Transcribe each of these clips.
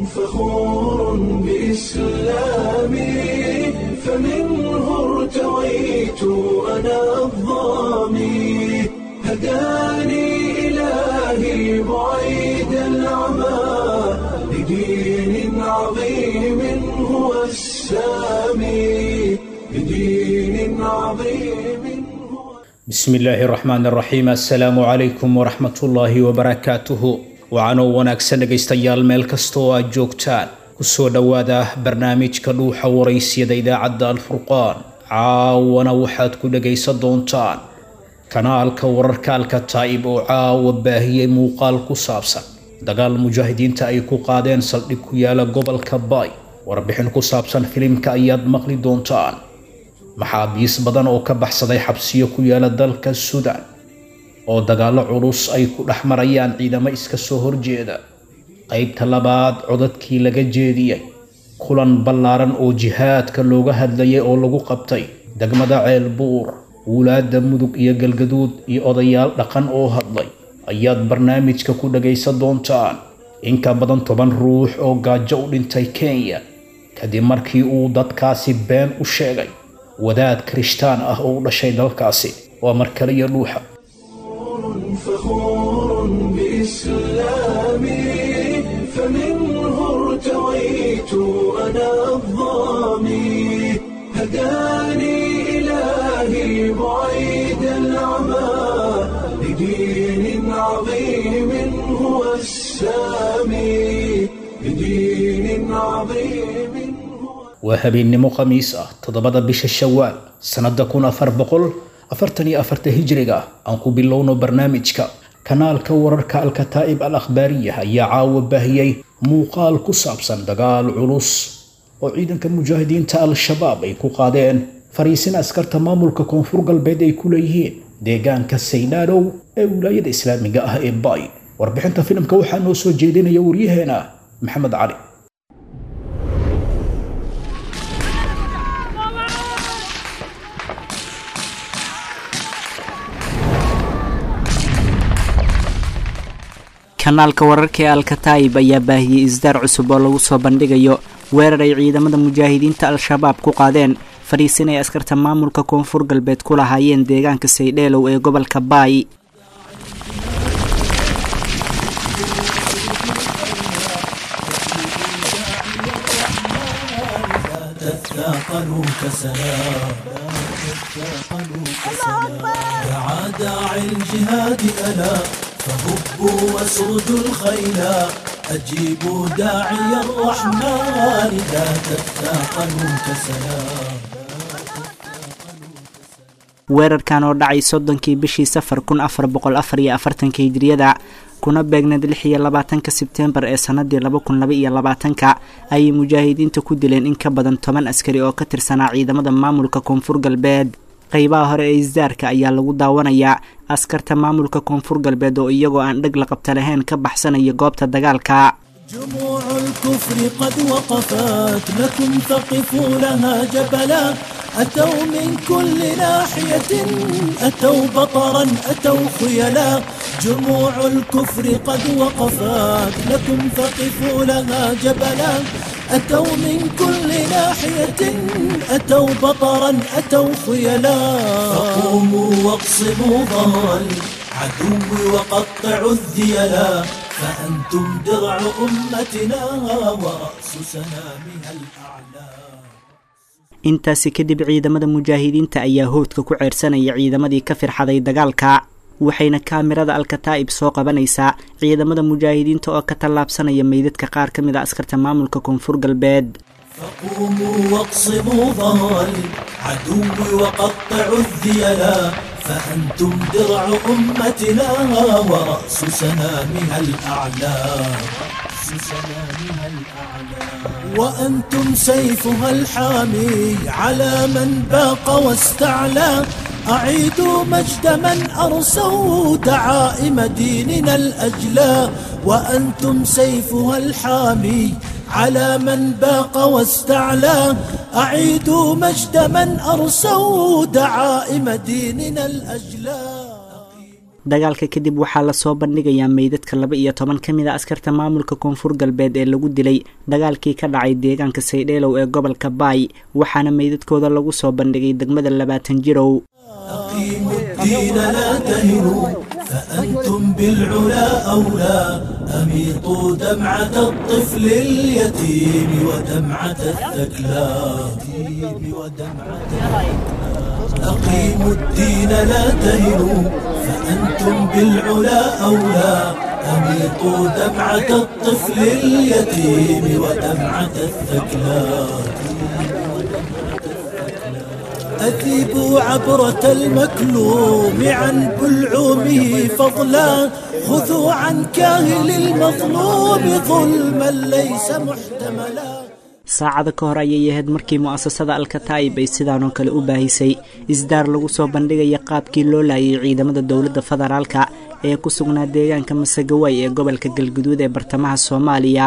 فخور بإسلامي فمنه ارتويت أنا الضامي هداني إلهي بعيد العمى لدين عظيم هو السامي لدين عظيم هو bismi illaahi raxmaan raxiim assalaamu calaykum waraxmatullaahi wabarakaatuhu wacanoo wanaagsan dhegaystayaal meel kasta oo aad joogtaan kusoo dhowaada barnaamijka dhuuxa waraysyada idaacadda alfurqaan caawana waxaad ku dhagaysan doontaan kanaalka wararka alkataa'ib oo caawa baahiyey muuqaal ku saabsan dagaal mujaahidiinta ay ku qaadeen saldhig ku yaala gobolka baay warbixin ku saabsan filimka ayaad maqli doontaan maxaabiis badan oo ka baxsaday xabsiyo ku yaala dalka suudaan oo dagaallo culus ay ku dhex marayaan ciidamo iska soo horjeeda qaybta labaad codadkii laga jeediyey kulan ballaaran oo jihaadka looga hadlayay oo lagu qabtay degmada ceelbuur wulaadda mudug iyo galgaduud iyo odayaal dhaqan oo hadlay ayaad barnaamijka ku dhagaysan doontaan in ka badan toban ruux oo gaajo u dhintay kenya kadib markii uu dadkaasi been u sheegay wadaad kirishtaan ah oo u dhashay dalkaasi waa mar kale iyo dhuuxa فخور بإسلامي فمنه ارتويت أنا الضامي هداني إلهي بعيد العمى لدين عظيم هو السامي لدين عظيم هو waa habeennimo khamiis ah toddobada bisha shawaal sannada kun afar boqol afartan iyo afarta hijriga aan ku bilowno barnaamijka kanaalka wararka alkataa'ib al akhbaariya ayaa caawa baahiyey muuqaal ku saabsan dagaal culus oo ciidanka mujaahidiinta al-shabaab ay ku qaadeen fariisin askarta maamulka koonfur galbeed ay ku leeyihiin deegaanka saydhaadhow ee wilaayada islaamiga ah ee baay warbixinta filimka waxaa noo soo jeedinaya waryaheena maxamed cali kanaalka wararka ee alkataa'ib ayaa baahiyey isdaar cusub oo lagu soo bandhigayo weerar ay ciidamada mujaahidiinta al-shabaab ku qaadeen fadhiisin ay askarta maamulka koonfur galbeed ku lahaayeen deegaanka saydheelow ee gobolka baay تثاقلوا كسلام دعا داعي الجهاد ألا فهبوا واسردوا الخيلا أجيبوا داعي الرحمن لا تثاقلوا كسلام weerarkan oo dhacay soddonkii bishii safar kun afar boqol afar iyo afartanka hijriyada kuna beegneed lix iyo labaatanka sebtembar ee sanadii laba kun laba iyo labaatanka ayay mujaahidiinta ku dileen in ka badan toban askari oo ka tirsanaa ciidamada maamulka koonfur galbeed qeybaha hore ee isdaarka ayaa lagu daawanayaa askarta maamulka koonfur galbeed oo iyagoo aan dheg la qabta lahayn ka baxsanaya goobta dagaalka جموع الكفر قد وقفت لكم فقفوا لها جبلا أتوا من كل ناحية أتوا بطرا أتوا خيلا جموع الكفر قد وقفت لكم فقفوا لها جبلا أتوا من كل ناحية أتوا بطرا أتوا خيلا فقوموا واقصموا ظهر العدو وقطعوا الذيلا فأنتم درع أمتنا ورأس سنامها الأعلى intaasi kadib ciidamada mujaahidiinta ayaa hoodka ku ceersanaya ciidamadii ka firxaday dagaalka waxayna kaamirada alkataa'ib soo qabanaysaa ciidamada mujaahidiinta oo ka tallaabsanaya meydadka qaar ka mid a askarta maamulka koonfur galbeed فقوموا واقصموا ظهر العدو وقطعوا الذيلا فأنتم درع أمتنا ورأس سنامها الأعلى رأس سنامها الأعلى وأنتم سيفها الحامي على من باق واستعلى أعيدوا مجد من أرسوا دعائم ديننا الأجلى وأنتم سيفها الحامي على من باق واستعلى أعيدوا مجد من أرسوا دعائم ديننا الأجلى dagaalka kadib waxaa lasoo bandhigayaa meydadka laba iyo toban ka mid a askarta maamulka koonfur galbeed ee lagu dilay dagaalkii ka dhacay deegaanka saydheelow ee gobolka baay waxaana meydadkooda lagu soo bandhigay degmada labaatan jirow أقيموا الدين لا تهنوا فأنتم بالعلا أولى أميطوا دمعة الطفل اليتيم ودمعة الثكلى أقيموا الدين لا تهنوا فأنتم بالعلا أولى أميطوا دمعة الطفل اليتيم ودمعة الثكلى أذيبوا عبرة المكلوم عن بلعومه فضلا خذوا عن كاهل المظلوم ظلما ليس محتملا saacada ka hor ayay ahayd markii mu'asasada alkataa'ib ay sidaanoo kale u baahisay isdaar lagu soo bandhigaya qaabkii loo laayay ciidamada dowladda federaalka ee ku sugnaa deegaanka masagaway ee gobolka galguduud ee bartamaha soomaaliya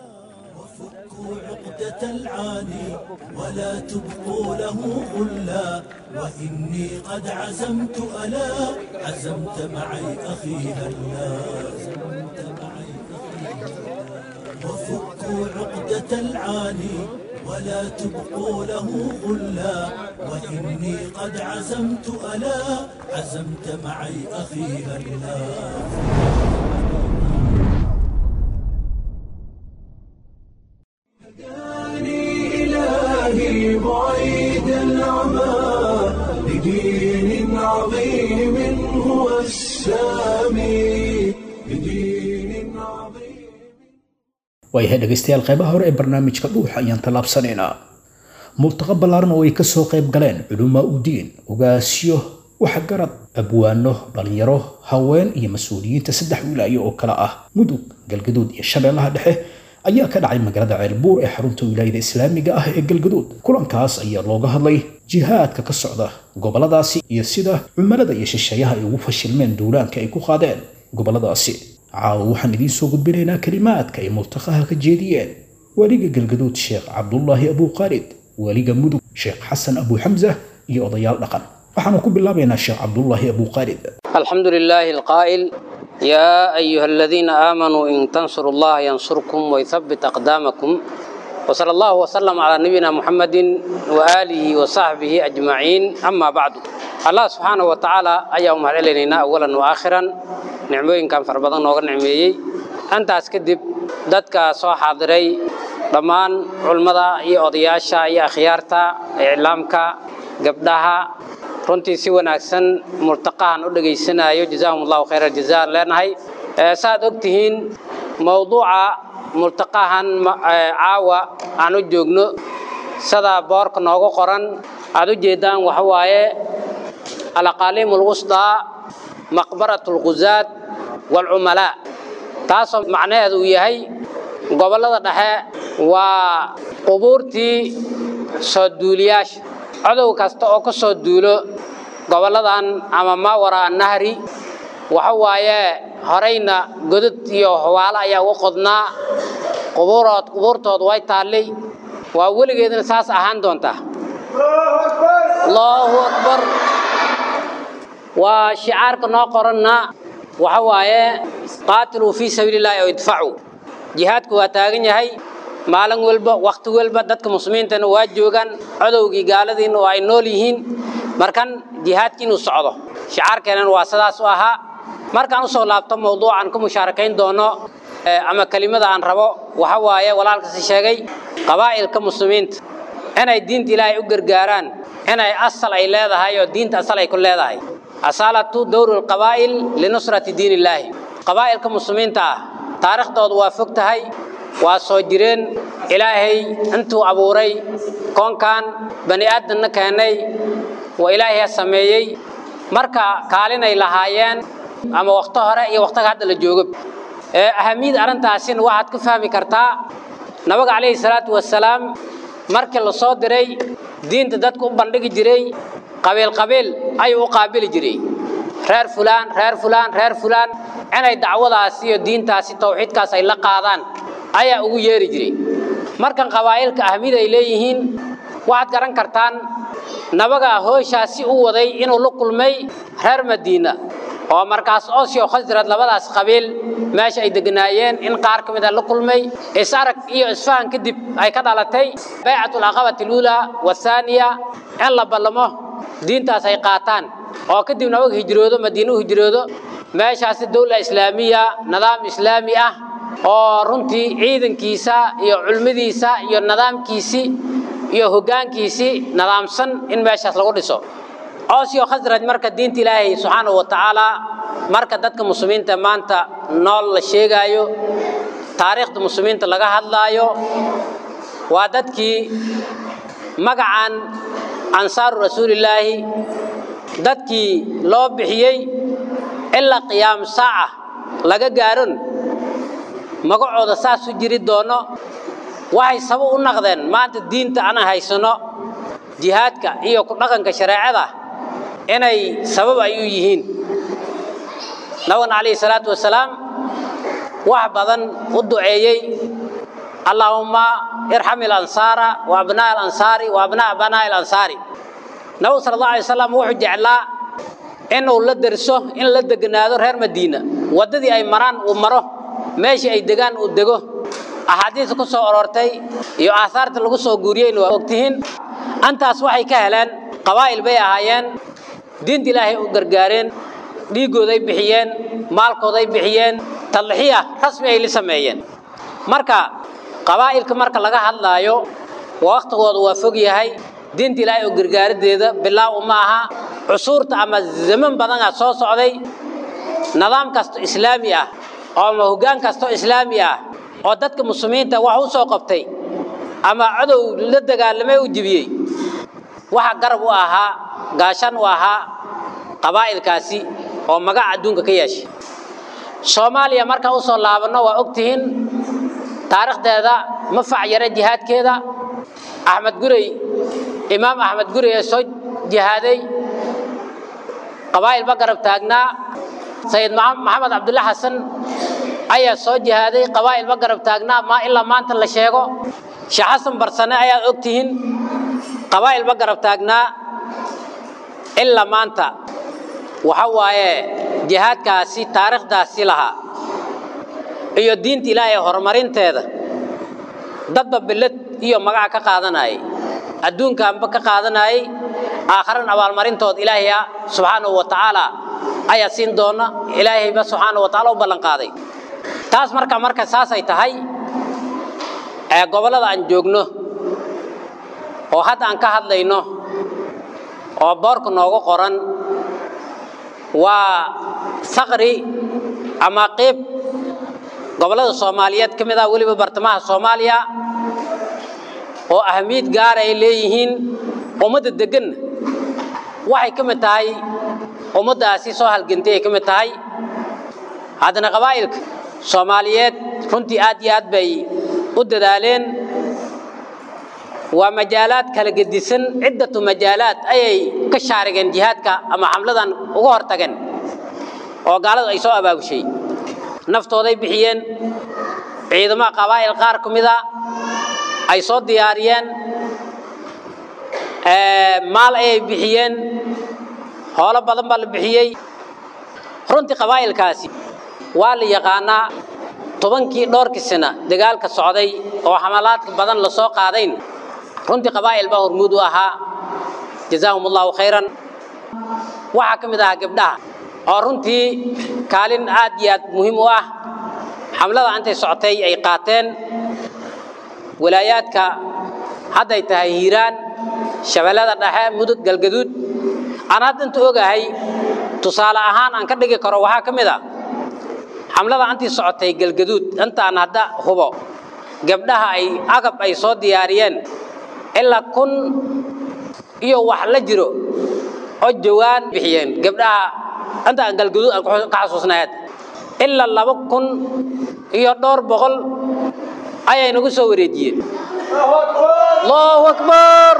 ولا تبقوا له غلا وإني قد عزمت ألا عزمت معي أخي هلا وفكوا عقدة العاني ولا تبقوا له غلا وإني قد عزمت ألا عزمت معي أخي هلا إلهي بعيد العمى لدين عظيم هو السامي لدين عظيم waayahay dhegaystayaal qaybaha hore ee barnaamijka dhuuxa ayaan tallaabsanaynaa multaqa ballaaran oo ay ka soo qayb galeen culumaa udiin ogaasyo waxgarad abwaano dhalinyaro haween iyo mas-uuliyiinta saddex wilaayo oo kale ah mudug galgaduud iyo shabeellaha dhexe ayaa ka dhacay magaalada ceelbuur ee xarunta wilaayada islaamiga ah ee galgaduud kulankaas ayaa looga hadlay jihaadka ka socda goboladaasi iyo sida cumalada iyo shisheeyaha ay ugu fashilmeen duulaanka ay ku qaadeen goboladaasi caawa waxaan idiin soo gudbinaynaa kelimaadka ay multaqaha ka jeediyeen weliga galgaduud sheekh cabdulaahi abu khaalid weliga mudug sheekh xasan abu xamsa iyo odayaal dhaqan waxaanu ku bilaabaynaa sheekh cabdulaahi abu khaalid الحمد لله القائل يا أيها الذين آمنوا إن تنصروا الله ينصركم ويثبت أقدامكم وصلى الله وسلم على نبينا محمد وآله وصحبه أجمعين أما بعد الله سبحانه وتعالى أيام علينا أولا وآخرا نعمين كان فربضان نوغر نعميي أنت أسكدب دادك سو حاضري dhammaan culmada iyo odayaasha iyo akhyaarta iclaamka gabdhaha runtii si wanaagsan murtaqahan u dhegaysanayo jazaahum allahu khayra jazaan leenahay saaad og tihiin mowduuca murtaqahan caawa aan u joogno sida boorka noogu qoran aad u jeedaan waxa waaye alaqaaliim alwusdaa maqbarat alghuzaad waalcumalaa taasoo macnaheedu uu yahay gobollada dhexe waa qubuurtii soo duuliyaasha codow kasta oo ka soo duulo gobolladan ama maawara annahri waxa waaye horayna godad iyo hawaalo ayaa uga qodnaa qubuurood qubuurtood way taallay waa weligeedna saas ahaan doontaa allahu akbar waa shicaarka noo qoranna waxa waaye qaatiluu fii sabiili illahi oo idfacuu jihaadku waa taagan yahay maalin walba wakhti walba dadka muslimiintana waa joogaan codowgii gaaladiina oo ay nool yihiin markan jihaadkii inuu socdo shicaarkeenan waa sidaas u ahaa markaan usoo laabto mawduucan ku mushaarakayn doono ama kelimada aan rabo waxa waaye walaalkasi sheegay qabaa'ilka muslimiinta inay diinta ilaahay u gargaaraan inay asal ay leedahay oo diinta asal ay ku leedahay asaalatu dowru lqabaa'il linusrati diin illaahi qabaa'ilka muslimiinta ah taariikhdoodu waa fog tahay waa soo jireen ilaahay intuu abuuray koonkan bani aadamna keenay waa ilaahay sameeyey marka kaalinay lahaayeen ama wakhto hore iyo wakhtiga hadda la joogo ahamiyada arrintaasina waxaad ka fahmi kartaa nabiga calayhi salaatu wasalaam markii la soo diray diinta dadku u bandhigi jiray qabiil qabiil ayuu u qaabili jiray reer fulaan reer fulaan reer fulaan inay dacwadaasi iyo diintaasi tawxiidkaas ay la qaadaan ayaa ugu yeeri jiray markan qabaa'ilka ahmid ay leeyihiin waxaad garan kartaan nabaga hooshaasi u waday inuu la kulmay reer madiina oo markaas oosyo khasrad labadaas qabiil meesha ay deganaayeen in qaar ka mid a la kulmay is-arag iyo isfahan kadib ay ka dhalatay baycatu alcaqabati aluulaa wathaaniya in la ballamo diintaas ay qaataan oo kadibna og hijroodo madiine u hijroodo meeshaasi dowla islaamiya nidaam islaami ah oo runtii ciidankiisa iyo culmadiisa iyo nidaamkiisii iyo hoggaankiisii nidaamsan in meeshaas lagu dhiso oosyo khasraj marka diinta ilaahay subxaanahu wa tacaala marka dadka muslimiinta maanta nool la sheegaayo taariikhda muslimiinta laga hadlaayo waa dadkii magacan ansaaru rasuulillaahi dadkii loo bixiyey ilaa qiyaam saaca laga gaaron magacooda saas u jiri doono waxay sabab u naqdeen maanta diinta aanan haysano jihaadka iyo ku dhaqanka shareecada inay sabab ay u yihiin nabigana calayhi salaatu wasalaam wax badan u duceeyey allaahumma irxam ilansaara wa abnaa alansaari wa abnaa banaa ilansaari nabigu sala allahu alay wasalam wuxuu jeclaa inuu la derso in la deganaado reer madiina waddadii ay maraan uu maro meeshii ay degaan uu dego axaadiista ku soo aroortay iyo aahaarta lagu soo guuriyeyna waa ogtihiin antaas waxay ka heleen qabaa'il bay ahaayeen diinta ilaahay u gargaareen dhiiggooday bixiyeen maalkooday bixiyeen tadlixiya rasmi ay la sameeyeen marka qabaa'ilka marka laga hadlaayo wakhtigooda waa fog yahay diinta ilaahay oo gargaaradeeda bilaaw ma aha cusuurta ama zaman badanaa soo socday nidaam kasto islaami ah oo ama hoggaan kastoo islaami ah oo dadka muslimiinta wax u soo qabtay ama cadow la dagaalamay u jibiyey waxa garab u ahaa gaashan u ahaa qabaa'ilkaasi oo magaca adduunka ka yeeshay soomaaliya markaan usoo laabanno waa ogtihiin taariikhdeeda ma facyare jihaadkeeda axmed gurey imaam axmed gurey ee soo jihaaday qabaa'il ba garab taagnaa sayid maxamed cabdulle xasan ayaa soo jihaaday qabaa'il ba garab taagnaa ma ilaa maanta la sheego sheekh xasan barsane ayaad ogtihiin qabaa'il ba garab taagnaa ilaa maanta waxa waaye jihaadkaasi taariikhdaasi lahaa iyo diinta ilaahay horumarinteeda dadba billad iyo magaca ka qaadanayay adduunkaanba ka qaadanayay aakharan abaalmarintood ilaahaya subxaanahu wa tacaala ayaa siin doona ilaahayba subxaanahu wa tacaala u ballan qaaday taas marka marka saasay tahay ee gobollada aan joogno oo hadda aan ka hadlayno oo boorka noogu qoran waa saqri ama qiib gobollada soomaaliyeed ka mid ah weliba bartamaha soomaaliya oo ahamiyad gaar ay leeyihiin ummadda deggan waxay ka mid tahay ummaddaasi soo halgantay ay ka mid tahay haddana qabaa'ilka soomaaliyeed runtii aad iyo aad bay u dadaaleen waa majaalaad kala gedisan ciddatu majaalaad ayay ka shaarigeen jihaadka ama xamladan uga hor tageen oo gaaladu ay soo abaabushay naftooday bixiyeen ciidamaha qabaa'il qaar ka mida ay soo diyaariyeen maal ayay bixiyeen hoolo badan baa la bixiyey runtii qabaa'ilkaasi waa la yaqaanaa tobankii dhowrkii sana dagaalka socday oo xamalaadka badan la soo qaadayn runtii qabaa'il baa hormuud u ahaa jazaahum allahu khayran waxaa ka mid ahaa gabdhaha oo runtii kaalin aad iyo aad muhiim u ah xamlada intay socotay ay qaateen walaayaadka hadday tahay hiiraan shabeellada dhexe mudug galgaduud aan hadda inta ogahay tusaale ahaan aan ka dhigi karo waxaa ka mid a xamlada intii socotay galgaduud intaan hadda hubo gabdhaha ay agab ay soo diyaariyeen ilaa kun iyo wax la jiro oo jawaan bixiyeen gabdhaha inta aan galgaduud aan ka xasuusnayd ilaa laba kun iyo dhowr boqol ayay nagu soo wareejiyeen allahu akbar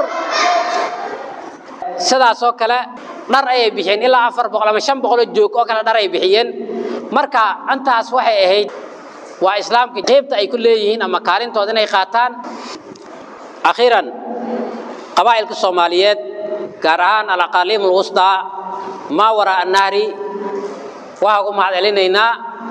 sidaasoo kale dhar ayay bixiyeen ilaa afar boqol ama shan boqoloo joog oo kale dhar ay bixiyeen marka intaas waxay ahayd waa islaamka qaybta ay ku leeyihiin ama kaalintooda inay qaataan akhiiran qabaa'ilka soomaaliyeed gaar ahaan alaqaaliim alwusdaa maa waraa annahri waxaa ku mahad celinaynaa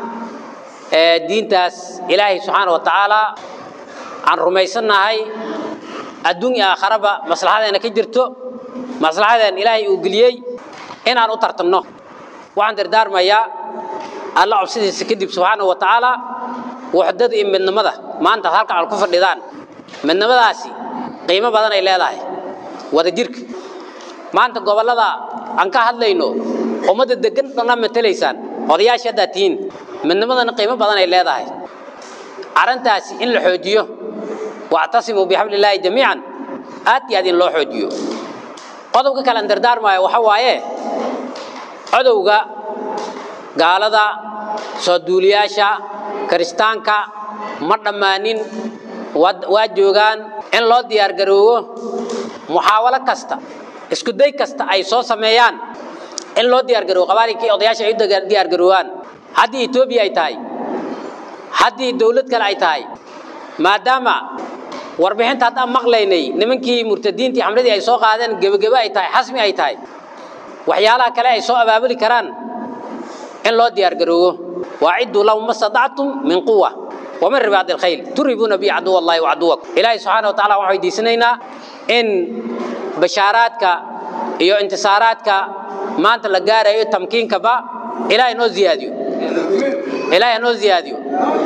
diintaas ilaahay subxaana wa tacaala aan rumaysannahay adduun iyo aakharaba maslaxadeena ka jirto maslaxadeen ilaahay uu geliyey inaan u tartamno waxaan dardaarmayaa alla cobsidiisa kadib subxaana wa tacaala waxdada iyo midnimada maanta halkan aad ku fadhidaan midnimadaasi qiimo badan ay leedahay wada jirka maanta gobollada aan ka hadlayno ummadda degan dhanna matelaysaan odayaashii haddaad tihiin midnimadana qiimo badan ay leedahay arrintaasi in la xoojiyo wactasimuu bixablillaahi jamiican aad iyo aad in loo xoojiyo qodobka kale aan dardaarmaayo waxa waaye codowga gaalada soo duuliyaasha kiristaanka ma dhammaanin waa joogaan in loo diyaargaroowo muxaawalo kasta isku day kasta ay soo sameeyaan in loo diyaargaroowo qabaalinkii odayaasha ay u diyaargaroowaan haddii etoobiya ay tahay haddii dawlad kale ay tahay maadaama warbixinta haddaan maqlaynay nimankii murtadiintii xamladii ay soo qaadeen gebagebe ay tahay xasmi ay tahay waxyaalaha kale ay soo abaabuli karaan in loo diyaargaroowo waacidduu lahum ma stadactum min quwa ومن رباط الخيل ترهبون به عدو الله وعدوكم إلهي سبحانه وتعالى waxay diisanaynaa in bashaaraadka iyo intisaaraadka maanta la gaarayo tamkiinkaba ilaahay noo ziyaadiyo ilaahay noo ziyaadiyo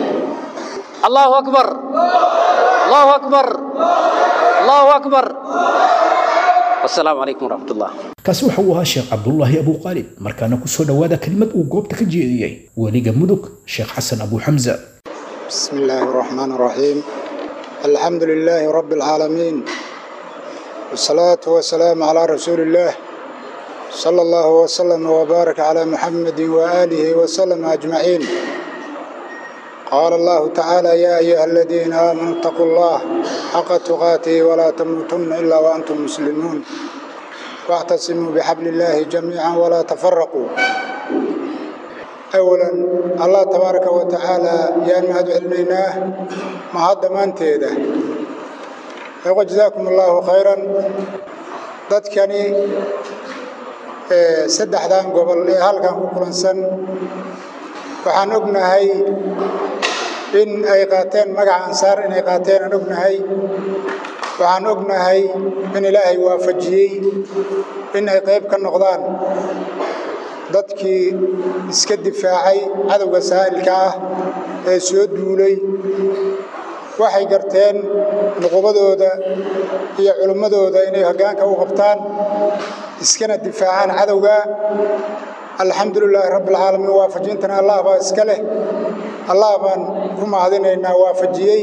allahu akbar allahu akbar allahu akbar wasalaamu calaykum waraxmat ullah kaasi waxa uu ahaa sheekh cabdullaahi abu qaalib markaana ku soo dhowaada kelimad uu goobta ka jeediyey weliga mudug sheekh xasan abu xamza بسم الله الرحمن الرحيم الحمد لله رب العالمين والصلاة والسلام على رسول الله صلى الله وسلم وبارك على محمد وآله وسلم أجمعين قال الله تعالى يا أيها الذين آمنوا اتقوا الله حق تقاته ولا تموتن إلا وأنتم مسلمون واعتصموا بحبل الله جميعا ولا تفرقوا أولا الله تبارك وتعالى يا مهد علميناه ما هذا ما انتهى يقول جزاكم الله خيرا dadkani saddexdan gobol ee halkan ku kulansan waxaan ognahay in ay qaateen magaca ansaar inay qaateen aan ognahay waxaan ognahay in ilaahay waafajiyey in ay qayb ka noqdaan dadkii iska difaacay cadowga saa'ilka ah ee soo duulay waxay garteen nuqubadooda iyo culimmadooda inay hoggaanka u qabtaan iskana difaacaan cadowga alxamdu lilaahi rabbialcaalamiin waafajintana allah baa iska leh allah baan ku mahadinaynaa waafajiyey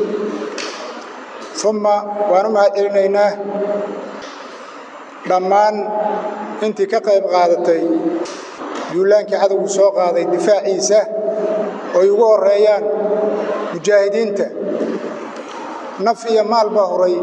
uma waan u mahad celinaynaa dhammaan intii ka qayb qaadatay duulaankii cadowgu soo qaaday difaaciisa oo ay ugu horreeyaan mujaahidiinta naf iyo maal baa huray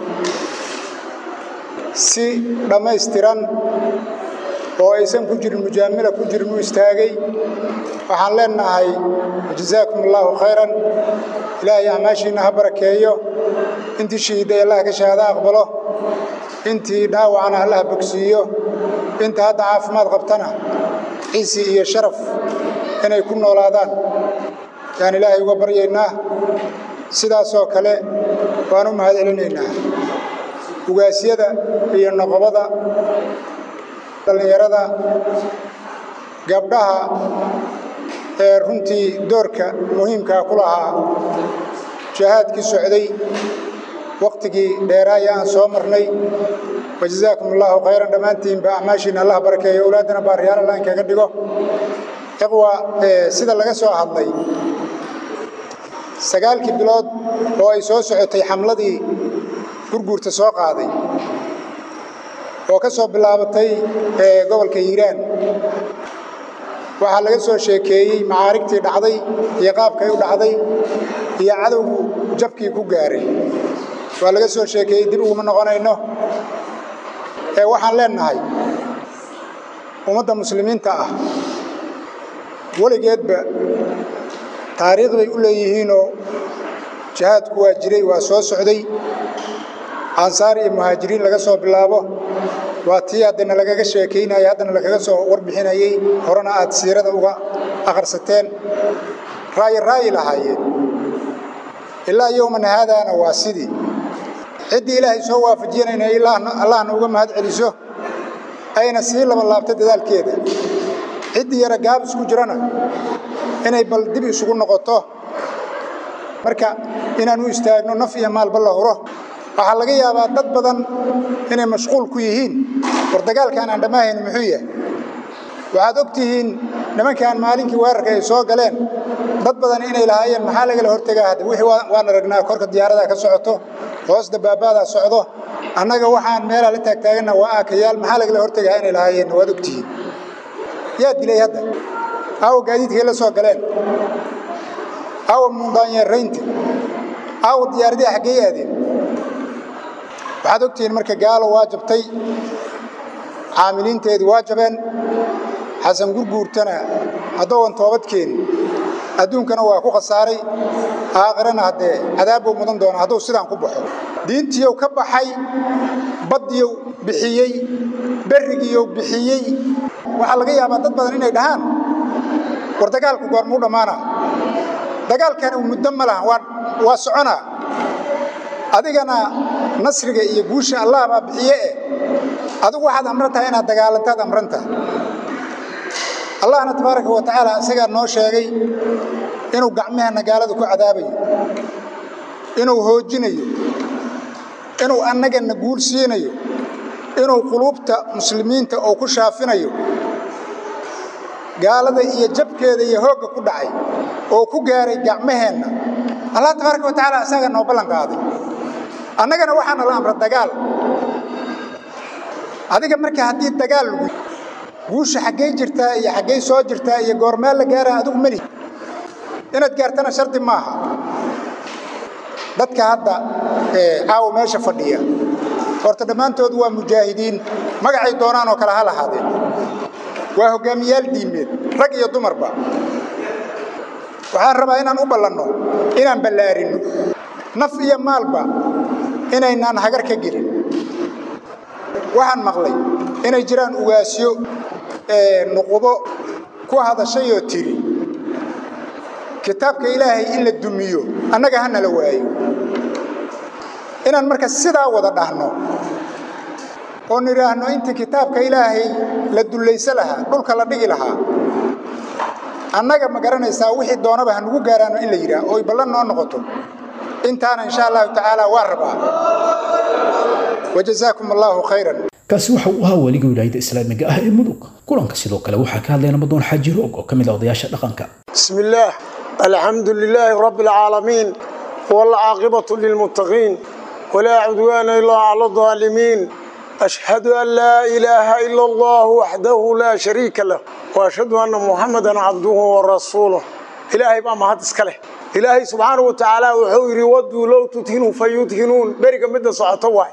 si dhammaystiran oo aysan ku jirin mujaamila ku jirin u istaagay waxaan leenahay jazaakum allaahu khayran ilaahay acmaashiinna ha barakeeyo intii shahiiday allah ka shahaado aqbalo intii dhaawacana allah bogsiiyo inta hadda caafimaad qabtana ciisi iyo sharaf inay ku noolaadaan yaan ilaahay uga baryaynaa sidaasoo kale waan u mahad celinaynaa ugaasyada iyo noqobada dhallinyarada gabdhaha ee runtii doorka muhiimkaa ku lahaa jihaadkii socday wakhtigii dheeraaya aan soo marnay wajazaakum allaahu khayran dhammaantiinba acmaashiina allah barakeeyo owlaaddana baariyaal allah inkaga dhigo iqwa sida laga soo hadlay sagaalkii bilood oo ay soo socotay xamladii gurguurta soo qaaday oo ka soo bilaabatay gobolka hiiraan waxaa laga soo sheekeeyey macaarigtii dhacday iyo qaabkay u dhacday iyo cadowgu jabkii ku gaaray waa laga soo sheekeeyey dib uguma noqonayno ee waxaan leenahay ummadda muslimiinta ah weligeedba taariikh bay u leeyihiinoo jihaadku waa jiray waa soo socday ansaar iyo muhaajiriin laga soo bilaabo waa tii haddana lagaga sheekaynayay haddana lagaga soo warbixinayey horena aad siirada uga akhrisateen raayi raayi lahaayeen ilaa yowman haadaana waa sidii ciddii ilaahay soo waafajiyana inay allahna uga mahad celiso ayna sii labalaabto dadaalkeeda ciddii yara gaab isku jirana inay bal dib isugu noqoto marka inaan u istaagno naf iyo maalba la huro waxaa laga yaabaa dad badan inay mashquul ku yihiin war dagaalkaan aan dhammaahayni muxuu yahay waxaad og tihiin nimankaan maalinkii weerarka ay soo galeen dad badan inay lahaayeen maxaa lagala hortegaa hadda wixii waan aragnaa korka diyaaradaa ka socoto hoos dabaabaadaa socdo annaga waxaan meelaa la taagtaaganna waa aakayaal maxaa lagala hortegaa inay lahaayeen waad og tihiin yaa dilay hadda aawa gaadiidkay la soo galeen aawa mundaanyeeraynta aawa diyaaradii xaggey aadeen waxaad ogtihiin marka gaalo waa jabtay caamiliinteedii waa jabeen xasan gurguurtana haddoowan toobad keenin adduunkana waa ku khasaaray aakhirana haddee cadaabbuu mudan doona hadduu sidaan ku baxo diintiiyow ka baxay baddiyow bixiyey berrigiiyow bixiyey waxaa laga yaabaa dad badan inay dhahaan war dagaalku goormuu dhammaana dagaalkani muddo ma laha waa soconaa adigana nasriga iyo guusha allah baa bixiye eh adigu waxaad amran tahay inaad dagaalantaad amran tahay allahna tabaaraka wa tacaala isagaa noo sheegay inuu gacmaheenna gaalada ku cadaabayo inuu hoojinayo inuu annagana guul siinayo inuu quluubta muslimiinta oo ku shaafinayo gaalada iyo jabkeeda iyo hoogga ku dhacay oo ku gaaray gacmaheenna allah tabaaraka wa tacaala isagaa noo ballan qaaday annagana waxaana la amra dagaal adiga marka haddii dagaal lagu guusha xaggey jirtaa iyo xaggey soo jirtaa iyo goormeel la gaaraa adigu meli inaad gaartana shardi maaha dadka hadda caawa meesha fadhiya horta dhammaantood waa mujaahidiin magacay doonaan oo kale ha lahaadeen waa hoggaamiyaal diimeed rag iyo dumarba waxaan rabaa inaan u ballanno inaan ballaarinno naf iyo maalba inaynaan hagar ka gelin waxaan maqlay inay jiraan ugaasyo nuqubo ku hadashayoo tiri kitaabka ilaahay in la dumiyo annaga ha nala waayo inaan marka sidaa wada dhahno oo nidhaahno intii kitaabka ilaahay la dullayso lahaa dhulka la dhigi lahaa annaga ma garanaysaa wixii doonaba ha nugu gaaraano in la yidhaah ooy ballan noo noqoto intaana insha allahu tacaala waa rabaa wajazaakum allaahu khayran kaasi waxa uu ahaa weligii wilaayada islaamiga ah ee mudug kulanka sidoo kale waxaa ka hadlaya namadoon xaaji roog oo ka mid ah odayaasha dhaqanka بسم الله الحمد لله رب العالمين والعاقبة للمتقين ولا عدوان إلا على الظالمين أشهد أن لا إله إلا الله وحده لا شريك له وأشهد أن محمدا عبده ورسوله إلهي بقى ما هتسكله إلهي سبحانه وتعالى وحوير ودوا لو تتهنوا فيتهنون بركة مدى صعطوا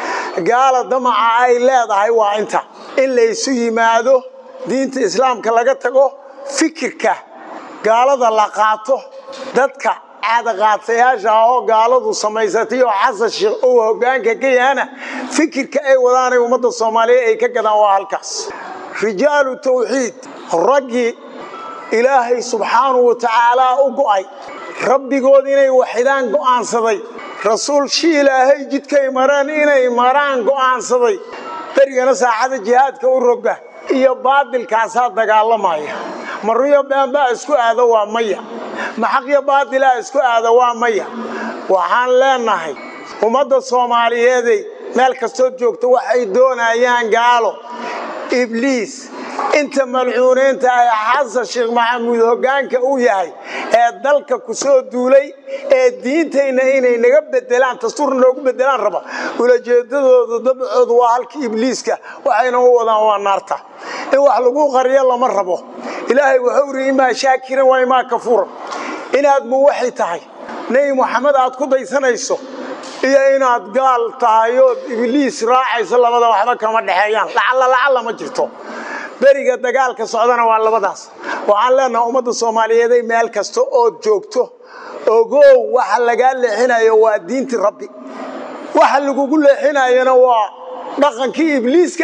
قال دمع أي لا ضحي وانت إلا يسوي ماذا دين الإسلام كلاقتكو فكرك gaalada la qaato dadka caadaqaatayaasha oo gaaladu samaysatay oo xasan sheekh uu hoggaanka ka yahana fikirka ay wadaanay ummadda soomaaliyeed ay ka gadaan waa halkaas rijaalu tawxiid raggii ilaahay subxaanahu wa tacaalaa u go'ay rabbigood inay waxidaan go'aansaday rasuul shi ilaahay jidkay mareen inay maraan go'aansaday berigana saacada jihaadka u roga iyo baadilkaasaa dagaalamaya maruyo beenbaa isku aado waa maya maxaqyo baadilaa isku aado waa maya waxaan leenahay ummadda soomaaliyeeday meel kastood joogta waxay doonayaan gaalo ibliis inta malcuuneynta ay xasan sheekh maxamuud hoggaanka u yahay ee dalka ku soo duulay ee diintayna inay naga bedelaan dastuurna noogu bedelaan raba ulajeedadooda dabcoodu waa halka ibliiska waxayna u wadaan waa naarta in wax lagu qariyo lama rabo ilaahay wuxuu iri imaa shaakiran waa imaa kafuuran inaad muwaxi tahay nebi moxamed aad ku daysanayso iyo inaad gaal tahay ood ibliis raacayso labada waxba kama dhexeeyaan lacalla lacalla ma jirto beriga dagaalka socdana waa labadaas waxaan leenahay ummadda soomaaliyeeday meel kasta ood joogto ogow waxa lagaa leexinayo waa diinti rabbi waxa lagugu leexinayona waa dhaqankii ibliiska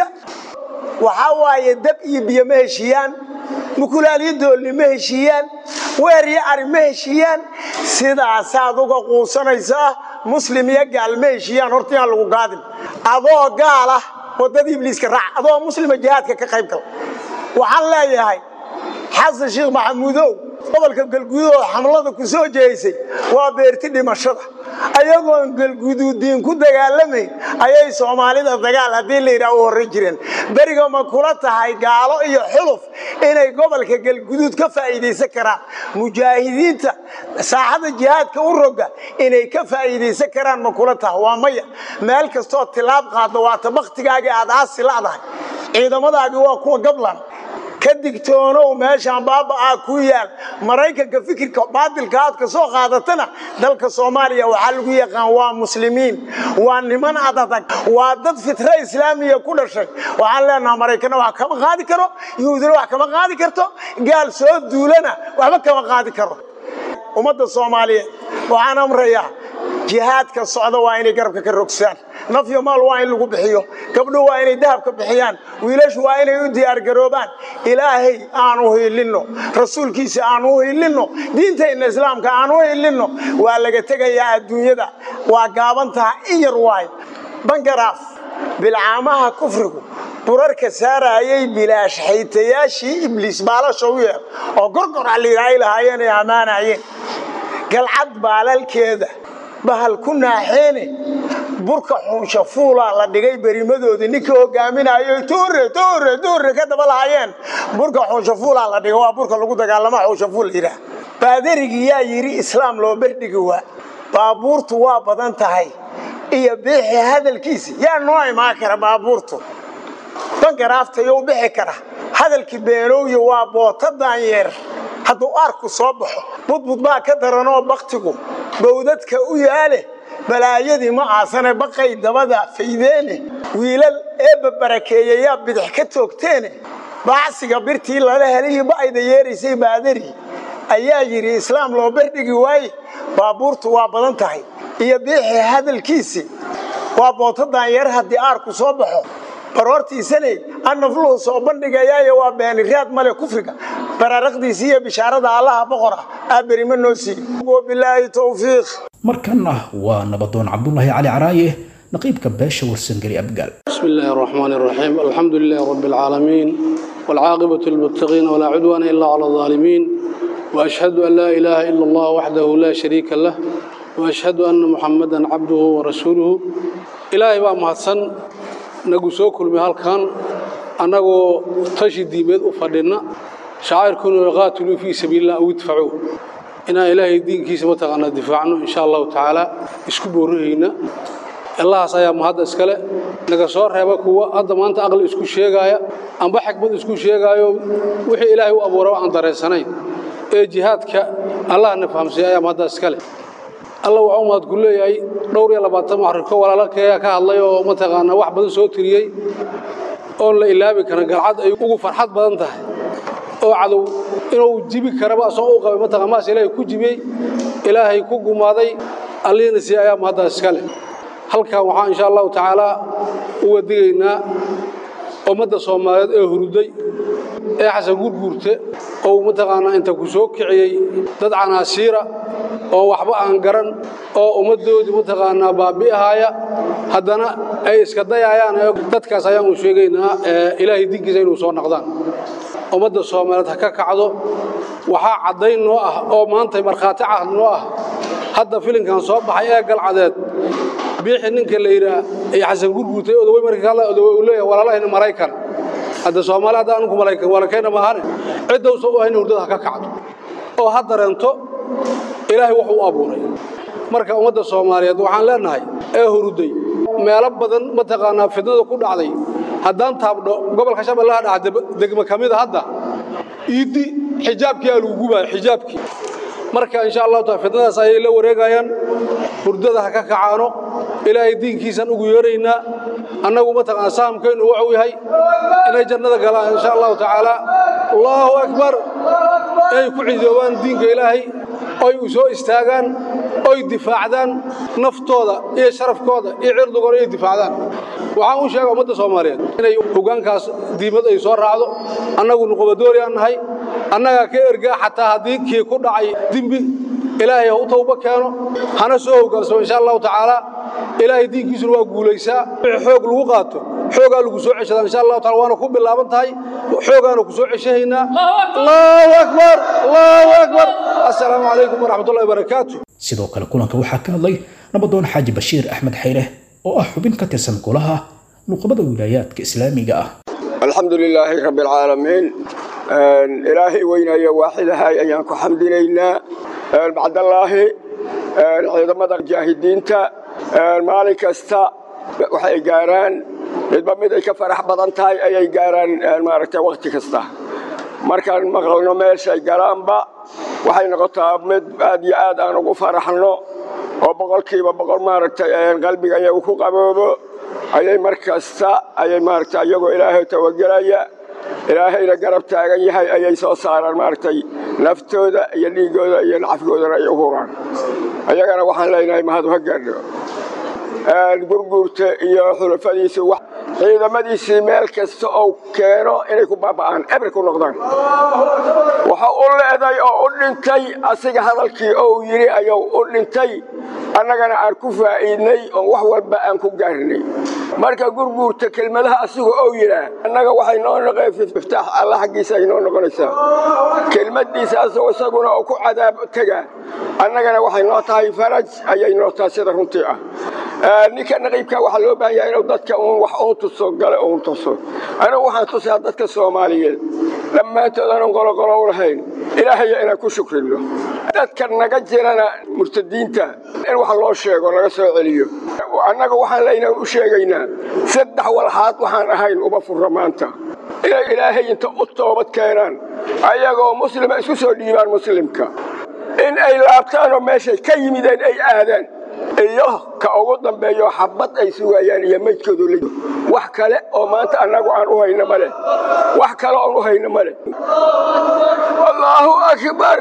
waxaa waaye dab iyo biyo ma heshiiyaan mukulaaliyo doolli ma heshiiyaan weer iyo ari ma heshiiyaan sidaasaad uga quusanaysaa muslim iyo gaal ma heshiiyaan horta inaan lagu gaadin adoo gaala waddadii ibliiska raac adoo muslima jihaadka ka qayb gal waxaan leeyahay xasan sheekh maxamuudow gobolka galguudoo xamlada ku soo jeeysay waa beerti dhimashada ayagoon galguduudiin ku dagaalamayn ayay soomaalida dagaal haddii la yidhaah u horran jireen beriga ma kula tahay gaalo iyo xuluf inay gobolka galguduud ka faa'iidaysan karaan mujaahidiinta saaxada jihaadka u roga inay ka faa'iidaysan karaan ma kula tahay waa maya meel kastoo tilaab qaadda waata bakhtigaagii aad aasi la'dahay ciidamadaagii waa kuwa gablan ka digtoonow meeshaan baaba'aa ku yaal maraykanka fikirka baadilka aad ka soo qaadatana dalka soomaaliya waxaa lagu yaqaan waa muslimiin waa niman adadag waa dad fitra islaamiya ku dhashay waxaan leenaha maraykanna wax kama qaadi karo yuhuudina wax kama qaadi karto gaal soo duulana waxba kama qaadi karo ummadda soomaaliyeed waxaan amrayaa jihaadka socda waa inay garabka ka rogsaan nafyo maal waa in lagu bixiyo gabdho waa inay dahabka bixiyaan wiilashu waa inay u diyaargaroobaan ilaahay aan u hiilinno rasuulkiisa aan u hiilinno diintayna islaamka aan u hiilinno waa laga tegayaa adduunyada waa gaabantaha in yar waayo bangaraaf bilcaamaha kufrigu burarka saaraayay bilaash xaytayaashii ibliis baalasha u yeer oo gorgor alliiraay lahaayeen ay ammaanayeen galcad baalalkeeda bahal ku naaxeene burka xuunsha fuulaa la dhigay berimadoodii ninka hogaaminayo tuure tuure tuure ka daba lahaayeen burka xuunsha fuulaa la dhigay waa burka lagu dagaalama xuunsha fuul yidhaah baadarigii yaa yidhi islaam loo berdhigi waa baabuurtu waa badan tahay iyo biixi hadalkiisa yaa noo imaan kara baabuurtu bangaraaftayo u bixi kara hadalkii beenowya waa boota daanyeer hadduu aarku soo baxo budbud baa ka daranoo baktigu bawdadka u yaale balaayadii ma aasane baqay dabada faydeene wiilal eebba barakeeyayaa bidix ka toogteene baacsiga birtii lala helihii ba'ayda yeeraysay baadari ayaa yidhi islaam loo berdhigi waaye baabuurtu waa badan tahay iyo biixii hadalkiisii waa boota daanyeer haddii aarku soo baxo baroortiisanay annafluhu soo bandhigayaayo waa beeniraad male kufriga baraaraqdiisa iyo bishaarada allaha boqora aa berima noo siiye wabilaahi towfiiq markanna waa nabadoon cabdulaahi cali caraaye naqiibka beesha warsangeli abgaal بسم الله الرحمن الرحيم الحمد لله رب العالمين والعاقبة للمتقين ولا عدوان إلا على الظالمين وأشهد أن لا إله إلا الله وحده لا شريك له وأشهد أن محمدا عبده ورسوله إلهي بقى مهدسن نقصو كل مهال كان أنه تشي بيد أفردنا شعائركم يقاتلوا في سبيل الله أو يدفعوا إنا إلهي الدين كيس متغنى دفاعنا إن شاء الله تعالى اسكبوا رهينا allahaas ayaa mahadda iskale naga soo reeba kuwa hadda maanta aqli isku sheegaaya amba xikmad isku sheegaayo wixii ilaahay u abuuraba aan dareensanayn ee jihaadka allahna fahamsiiya ayaa mahadda iskale alla waxuu mahad ku leeyahay dhowr iyo labaatan maxriko walaalkeeyaa ka hadlay oo mataqaanaa wax badan soo tiriyey oon la ilaabi karin galcad ay ugu farxad badan tahay oo cadow inuu jibi karaba asoo u qabay mataqaan maas ilaahay ku jibiyey ilaahay ku gumaaday allihiina sii ayaa mahadda iskale halkan waxaan insha allahu tacaalaa uga digaynaa ummadda soomaaliyeed ee hurday ee xasan gurguurte oo mataqaanaa inta ku soo kiciyey dad canaasiira oo waxba aan garan oo ummaddoodii mataqaanaa baabi'ahaaya haddana ay iska dayayaan dadkaas ayaan u sheegaynaa ilaahay dinkiisa inuu soo naqdaan ummadda soomaaliyeed ha ka kacdo waxaa caddayn noo ah oo maanta markhaati cahd noo ah hadda filinkan soo baxay ee galcadeed biixi ninka la yidhaa ee xasan gurguurtay odawey markii ka hadla odawey uu leeyahay walaalahayna maraykan hadda soomaali hadda anku maraykan walaalkayna maahane cidda usan u hayna hurdada ha ka kacdo oo ha dareento ilaahay wuxuu u abuuray marka ummadda soomaaliyeed waxaan leenahay ee huruday meelo badan mataqaanaa fidnada ku dhacday haddaan taabdho gobolka shabeellaha dhaca degmo ka mida hadda iiddi xijaabkii aa lagu gubaayo xijaabkii marka insha allahu taala fidnadaas ayay la wareegayaan hurdada ha ka kacaano ilaahay diinkiisaan ugu yeeraynaa annagu mataqaana sahamkeennu wuxuu yahay inay jannada galaan insha allahu tacaala allahu akbar inay ku cidoobaan diinka ilaahay oy u soo istaagaan oy difaacdaan naftooda iyo sharafkooda iyo cirdigooda inay difaacdaan waxaan u sheega ummadda soomaaliyeed inay hoggaankaas diimad ay soo raacdo annagu nuqobadoori aan nahay annagaa ka ergaa xataa haddii kii ku dhacay dembi ilaahay ha u tawba keeno hana soo hoggaansamo insha allahu tacaala ilaahay diinkiisuna waa guulaysaa wixii xoog lagu qaato xoogaa lagu soo ceshadaa insha allahu taala waana ku bilaaban tahay xoogaana ku soo ceshahaynaa allahu akbar allahu akbar assalaamu calaykum waraxmatullahi wabarakaatu sidoo kale kulanka waxaa ka hadlay nabadoon xaaji bashiir axmed xayre oo ah xubin ka tirsan golaha nuqabada wilaayaadka islaamiga ah alxamdu lilaahi rabbi alcaalamiin ilaahay weynaya waaxidahay ayaan ku xamdinaynaa bacdallaahi ciidamada mujaahidiinta maalin kasta waxay gaaraan midba mid ay ka farax badan tahay ayay gaaraan maaragtay wakhti kasta markaan maqalno meeshay galaanba waxay noqotaa mid aad iyo aad aan ugu faraxno oo boqolkiiba boqol maaragtay qalbiga iyagu ku qaboobo ayay mar kasta ayay maaragtay iyagoo ilaahay tawagelaya ilaahayna garab taagan yahay ayay soo saaraan maaragtay naftooda iyo dhiiggooda iyo nacafgoodana ay u huraan ayagana waxaan leenahay mahad ha gaadho gurguurta iyo xulafadiisa ciidamadiisii meel kasta oo keeno inay ku baaba'aan eber ku noqdaan waxa u leeday oo u dhintay asiga hadalkii ou yidhi ayuu u dhintay annagana aan ku faa'iidnay oo wax walba aan ku gaarnay marka gurguurta kelmadaha asigu ou yidhaa annaga waxay noo noqeen iftaax alla xaggiisa ay noo noqonaysaa kelmaddiisa asagoo isaguna oo ku cadaab tega annagana waxay noo tahay faraj ayay noo tahay sida runtii ah ninka naqiibka waxaa loo baahan yahay inuu dadka uun wax uun tuso gale uun tuso anigu waxaan tusayaa dadka soomaaliyeed dhammaantood aanan qoloqolo u lahayn ilaahaya inaan ku shukrino dadka naga jirana murtadiinta in wax loo sheego laga soo celiyo annaga waxaan leynaan u sheegaynaa saddex walxaad waxaan ahayn uba furra maanta inay ilaahay inta u toobad keenaan ayagoo muslima isku soo dhiibaan muslimka in ay laabtaanoo meeshay ka yimideen ay aadaan iyo ka ugu dambeeyo xabad ay sugayaan iyo maydkoodu la wax kale oo maanta annagu aan u hayno male wax kale oon u hayno male allahu akbar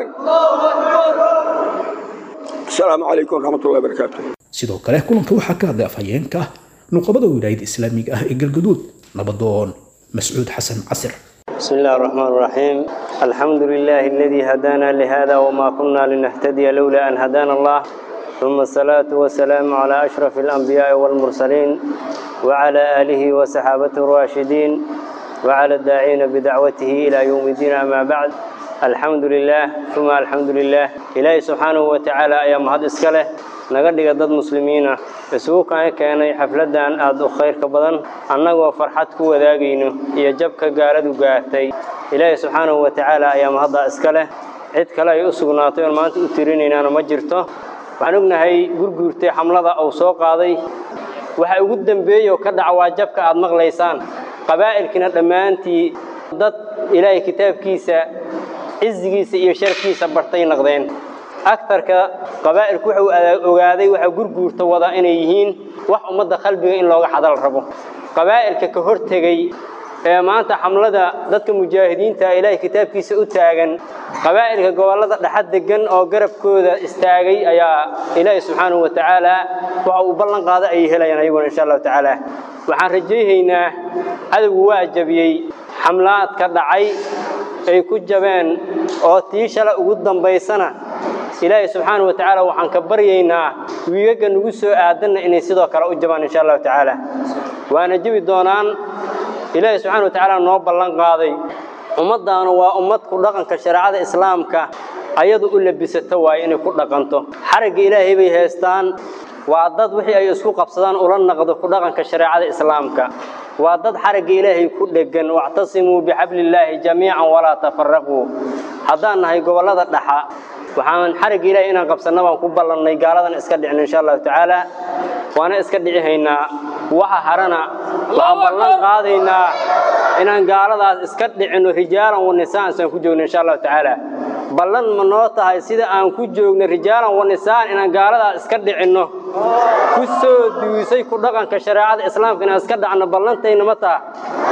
asalaamu calaykum waraxmatullahi wabarakaatu sidoo kale kulanka waxaa ka hadlay afhayeenka nuqabada wilaayada islaamiga ah ee galgaduud nabadoon mascuud xasan casir بسم الله الرحمن الرحيم الحمد لله الذي هدانا لهذا وما كنا لنهتدي لولا أن هدانا الله ثم الصلاة والسلام على أشرف الأنبياء والمرسلين وعلى آله وصحابته الراشدين وعلى الداعين بدعوته إلى يوم الدين أما بعد الحمد لله ثم الحمد لله إلهي سبحانه وتعالى أيام هذا إسكاله نقدر ضد مسلمين isugu kaan keenay xafladan aada u khayrka badan annagoo farxad ku wadaagayno iyo jabka gaaladu gaartay ilaahay subxaanahu wa tacaala ayaa mahadda iska leh cid kale ay u sugnaatay oon maanta u tirinaynaana ma jirto waxaan ognahay gurguurtay xamlada uu soo qaaday waxa ugu dembeeyey oo ka dhaca waa jabka aad maqlaysaan qabaa'ilkina dhammaantii dad ilaahay kitaabkiisa cizigiisa iyo sharafkiisa bartay naqdeen agtarka qabaa'ilku wuxuu ogaaday waxa gurguurta wada inay yihiin wax ummadda qalbiga in looga xadal rabo qabaa'ilka ka hortegey ee maanta xamlada dadka mujaahidiinta ilaahay kitaabkiisa u taagan qabaa'ilka gobollada dhexad degan oo garabkooda istaagay ayaa ilaahay subxaanahu wa tacaala waxa uu ballan qaada ay helayaan ayaguna insha allahu tacaala waxaan rajayhaynaa cadowgu waa jabiyey xamlaadka dhacay ay ku jabeen oo tii shala ugu dambaysana ilaahay subxaanahu wa tacaala waxaan ka baryaynaa wiigaga nagu soo aadanna inay sidoo kale u jabaan insha allahu tacaala waana jebi doonaan ilaahay subxaana wa tacaala noo ballan qaaday ummaddaanu waa ummad ku dhaqanka shareecada islaamka ayadu u labisato waaye inay ku dhaqanto xaragga ilaahay bay haystaan waa dad wixii ay isku qabsadaan ula naqdo ku dhaqanka shareecada islaamka waa dad xaragga ilaahay ku dheggan wactasimuu bixablillaahi jamiican walaa tafaraquu haddaan nahay gobollada dhaxa waxaan xarigga ilaahay inaan qabsanno baan ku ballannay gaaladan iska dhicin insha allahu tacaala waana iska dhici haynaa waxa harana waxaan ballan qaadaynaa inaan gaaladaas iska dhicinno rijaalan wa nisaan saan ku joogno insha allahu tacaala ballan ma noo tahay sida aan ku joogno rijaalan wa nisaan inaan gaaladaas iska dhicinno ku soo duusay ku dhaqanka shareecada islaamka inaan iska dhacno ballantayna ma taha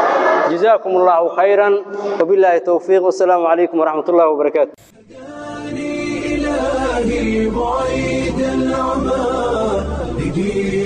جزاكم الله خيرا وبالله التوفيق والسلام عليكم ورحمة الله وبركاته إلهي بعيد العمى لدين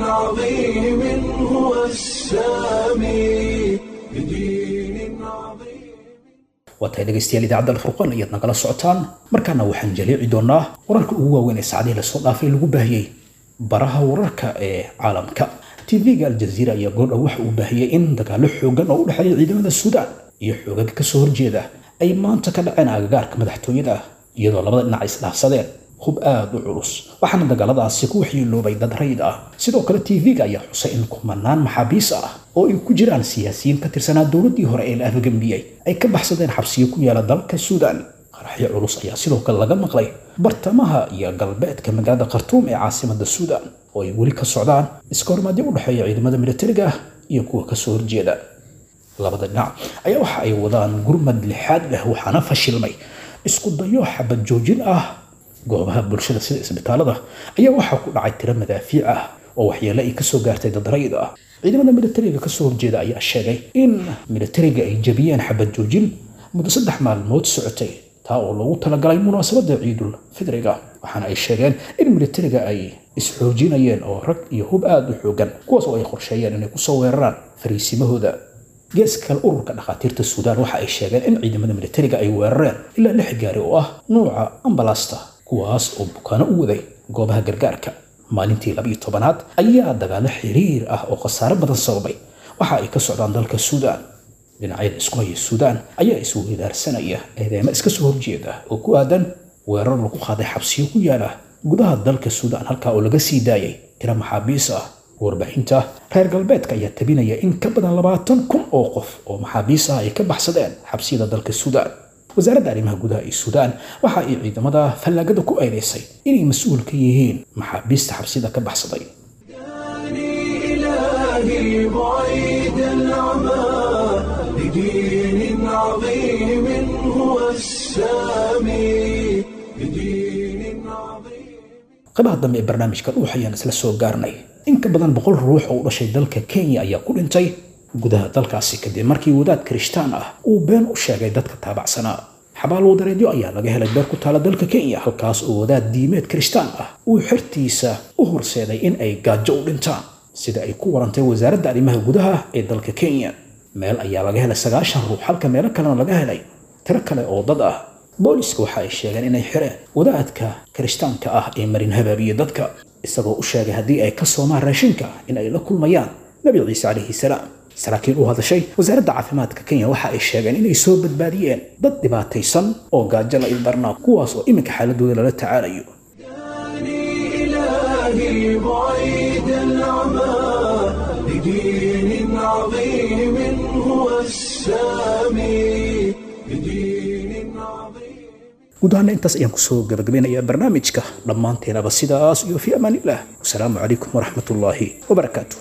عظيم هو السامي بدين عظيم waa tahay dhegaystayaal idaacadda alfurqaan ayaad nagala socotaan markaana waxaan jaleeci doonaa wararka ugu waaweyn ee saacadihii lasoo dhaafay lagu baahiyey baraha wararka ee caalamka tv-ga aljaziira ayaa goordhow waxa uu baahiyey in dagaalo xoogan oo u dhexeeya ciidamada suudaan iyo xoogaga kasoo horjeeda ay maanta ka dhaceen agagaarka madaxtooyada iyadoo labada dhinac ay isdhaafsadeen hub aada u culus waxaana dagaaladaasi ku waxyeeloobay dad rayid ah sidoo kale tv-ga ayaa xusay in kumanaan maxaabiis ah oo ay ku jiraan siyaasiyiin ka tirsanaa dowladdii hore ee la afgambiyey ay ka baxsadeen xabsiyo ku yaala dalka suudaan qaraxyo culus ayaa sidoo kale laga maqlay bartamaha iyo galbeedka magaalada khartuum ee caasimada suudaan oo ay weli ka socdaan iska hormaadyo u dhexeeya ciidamada militariga ah iyo kuwa kasoo horjeeda labada dhinac ayaa waxa ay wadaan gurmad lixaad leh waxaana fashilmay isku dayo xabad joojin ah goobaha bulshada sida isbitaalada ayaa waxaa ku dhacay tiro madaafiic ah oo waxyeele ay kasoo gaartay dad rayid ah ciidamada militariga kasoo horjeeda ayaa sheegay in militariga ay jabiyeen xabad joojin muddo saddex maalmood socotay taa oo loogu talagalay munaasabada ciidul fidriga waxaana ay sheegeen in militariga ay isxoojinayeen oo rag iyo hub aada u xoogan kuwaas oo ay qorsheeyeen inay kusoo weeraraan fariisimahooda geeska kale ururka dhakhaatiirta suudaan waxa ay sheegeen in ciidamada militariga ay weerareen ilaa lix gaari oo ah nuuca ambalasta kuwaas oo bukaano u waday goobaha gargaarka maalintii labiyo tobanaad ayaa dagaalo xiriir ah oo khasaare badan sababay waxa ay ka socdaan dalka suudaan dhinacyada isku haya suudaan ayaa isweydaarsanaya eedeemo iska soo horjeeda oo ku aadan weerar lagu qaaday xabsiyo ku yaala gudaha dalka suudaan halkaa oo laga sii daayay tiro maxaabiis ah warbaahinta reer galbeedka ayaa tabinaya in ka badan labaatan kun oo qof oo maxaabiis ah ay ka baxsadeen xabsiyada dalka suudaan wasaaradda arrimaha gudaha ee suudaan waxa ay ciidamada fallaagada ku eedeysay inay mas-uul ka yihiin maxaabiista xabsiyada ka baxsaday إلهي بعيد العمى لدين عظيم هو السامي بدين عظيم qaybaha dambe ee barnaamijka dhuux ayaan isla soo gaarnay in ka badan boqol ruux oo u dhashay dalka kenya ayaa ku dhintay gudaha dalkaasi kadib markii wadaad kirishtaan ah uu been u sheegay dadka taabacsanaa xabaal wadareedyo ayaa laga helay beer ku taala dalka kenya halkaas oo wadaad diimeed kirishtaan ah uu xertiisa u horseeday in ay gaajo u dhintaan sida ay ku warantay wasaaradda arrimaha gudaha ee dalka kenya meel ayaa laga helay sagaashan ruux halka meelo kalena laga helay tiro kale oo dad ah booliska waxa ay sheegeen inay xireen wadaadka kirishtaanka ah ee marin habaabiya dadka isagoo u sheegay haddii ay ka soomaan raashinka in ay la kulmayaan nabi ciise calayhi salaam saraakiil u hadashay wasaaradda caafimaadka kenya waxa ay sheegeen inay soo badbaadiyeen dad dhibaataysan oo gaajo la ildarnaa kuwaas oo iminka xaaladooda lala tacaalayo إلهي بعيد العمى لدين عظيم هو السامي بدين عظيم guud ahaana intaas ayaan kusoo gabagabeynayaa barnaamijka dhammaanteenaba sidaas iyo fi amaanillah wasalaamu calaykum waraxmat ullaahi wabarakaatu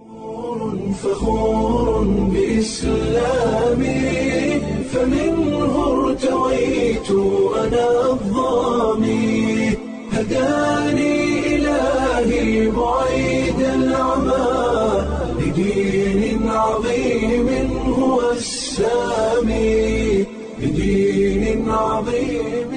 فخور بإسلامي فمنه ارتويت أنا الظامي هداني إلهي بعيد العمى لدين عظيم هو السامي بدين عظيم